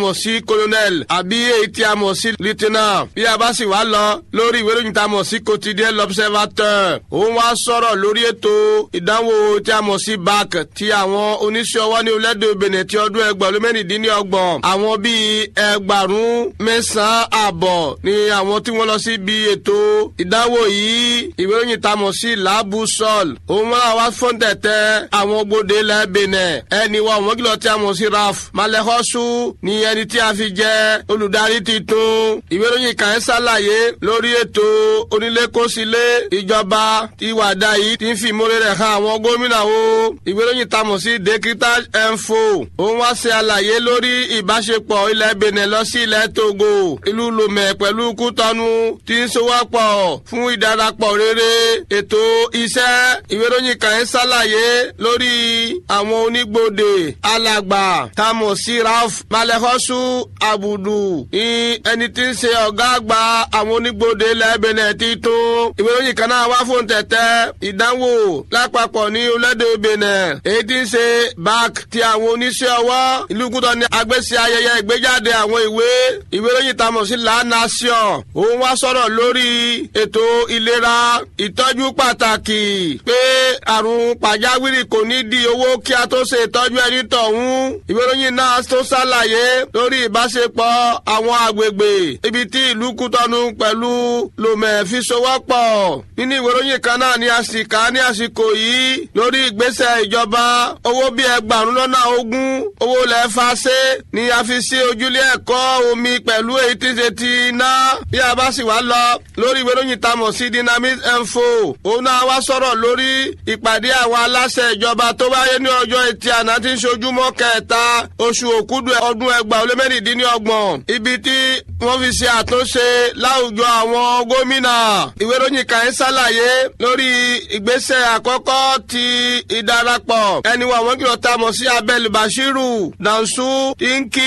mọ̀ sí colonel àbí èyí tí a mọ̀ sí lieutenant bí a bá sì wá lọ lórí ìwé ìròyìn tá a mọ̀ sí quotidien l'observateur òun wá sọ̀rọ̀ lórí ètò ìdánwò tí a mọ̀ sí bac ti àwọn oníṣẹ́ ọwọ́ ní orílẹ̀-èdè benin ti ọdún ẹgbẹ̀rún mẹ́rìndínlọ́gbọ̀n àwọn bíi ẹgbàrún mẹ́sàn-án àbọ̀ ni àwọn tí wọ́n lọ sí ibi ètò ìdánwò yìí ìwé ìròyìn tá a mọ̀ sí labusol òun wọ́n wá fún tẹ̀tẹ̀ àwọn gbòde ilẹ̀ benin ẹni wa òun kìlọ̀ tí a mọ̀ sí raf malẹ́kọ́sù ni ẹni tí a fi jẹ́ olùdarí titun ìwé ìròyìn kan ṣàlàyé lórí ètò onílékòsílé ìjọba ìwàdà yìí ti ń fi ìmọ̀lẹ́ rẹ̀ hàn àwọn gómìnà o ìwé ìròyìn tá a mọ̀ sí decritage info òun wá ṣe àlàyé lórí ìbáṣepọ̀ ilẹ̀ benin lọ sí ilẹ̀ togo ìlú lomẹ pẹ̀lú kútọ́nu tí ń sowọ́pọ̀ fún ìdarapọ̀ rere ètò iṣẹ́ ìwé ìròyìn kan ń ṣàlàyé lórí àwọn onígbòde alàgbà tamọ̀ sí ralph malẹ́kọ́sù abudu ní ẹni tí ń ṣe ọ̀gá àgbà àwọn onígbòde ilẹ̀ benin ti tún ìwé ìròyìn kan náà wá fún tẹ̀tẹ̀ ìdánwò lápapọ̀ ní orílẹ̀-èdè benin èyí tí ń ṣe bac ti àwọn oníṣẹ́ ọwọ́ ìlú kútọ́ ní agbésí ayẹyẹ ìgbéjáde àwọn ìwé ìwé ìròyìn tamọ̀ sí la nation òun wá sọ̀rọ̀ lórí ètò ìlera ìtọ́jú pàtàkì pé àrùn pàjáwìrì kò ní di owó kí a tó ṣe ìtọ́jú ẹni tọ̀hún ìwé ìròyìn náà tó ṣàlàyé lórí ìbáṣepọ̀ àwọn àgbègbè ibi tí ìlú kútọ́nu pẹ̀lú lomẹ̀ fi sowọ́pọ̀ nínú ìwé ìròyìn kan náà ni a sì kà ní àsìkò yìí lórí ìgbésẹ̀ ìjọba owó bíi ẹgbàrún lọ́nà ogún owó lẹ́ fàṣẹ ni a fi sí ojúlé ẹ̀kọ́ omi pẹ̀lú èyí tí ń ṣe ti iná bí a bá sì wá lọ lórí ìwé ìròyìn tamọ̀ sí dynamic info òun náà wá sọ̀rọ̀ lórí ìpàdé àwọn aláṣẹ ìjọba tó wáyé ní ọjọ́ etí àná tí ń ṣojúmọ́ kẹta oṣù òkúdu ọdún ẹgbàá ó lé mẹ́rìndínlọ́gbọ̀n ibi tí wọ́n fi ṣe àtúnṣe láwùjọ àwọn gómìnà ìwé ìròyìn kan ń ṣàlàyé lórí ìgbésẹ̀ àkọ́kọ́ ti ìdarapọ̀ ẹni wa àwọn kìlọ̀ tamọ̀ sí abel bashiru dansu tinki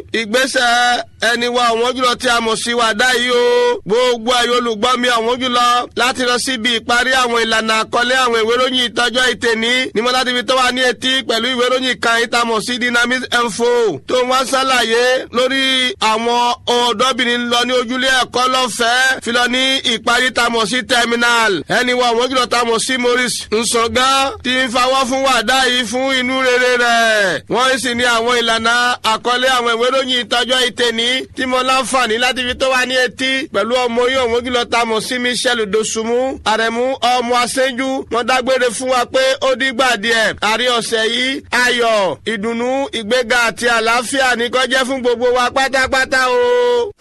ìgbésẹ̀ ẹni wa àwọn jùlọ tí a mọ̀ sí wàdá yìí o gbogbo ẹ̀yọ́ olùgbọ́ mi àwọn jùlọ láti lọ síbi ìparí àwọn ìlànà àkọlé àwọn ìwé ìròyìn ìtọ́jọ́ ìtẹ̀ní ní mo láti fi tó wà ní etí pẹ̀lú ìwé ìròyìn kan ìtamọ̀ sí dynamic info tó ń wá ṣàlàyé lórí àwọn ọ̀dọ́bìnrin lọ ní ojúlé ẹ̀kọ́ lọ́fẹ̀ẹ́ fi lọ ní ìparí tamọ̀ sí terminal ẹni wa àwọn jùlọ tamọ̀ sí maurice nsọ̀gán ti ń fawọ́ fún wàdá yìí fún inú rere rẹ̀ wọ́n sì ní àwọn ìlànà àkọlé àwọn ìwé ìròyìn ìtọ́jọ́ ìtẹ̀ní tí mo láǹfààní láti fi tó wà ní etí pẹ̀lú ọmọ yìí òun kìlọ̀ ta mọ̀ sí michelle dosunmu àrẹ̀mú ọmọ aṣẹ́jú wọn dágbére fún wa pé ó dìgbà díẹ̀ àrí ọ̀sẹ̀ yìí ayọ̀ ìdùnnú ìgbéga àti àlàáfíà ní kó jẹ́ fún gbogbo wa pátápátá o.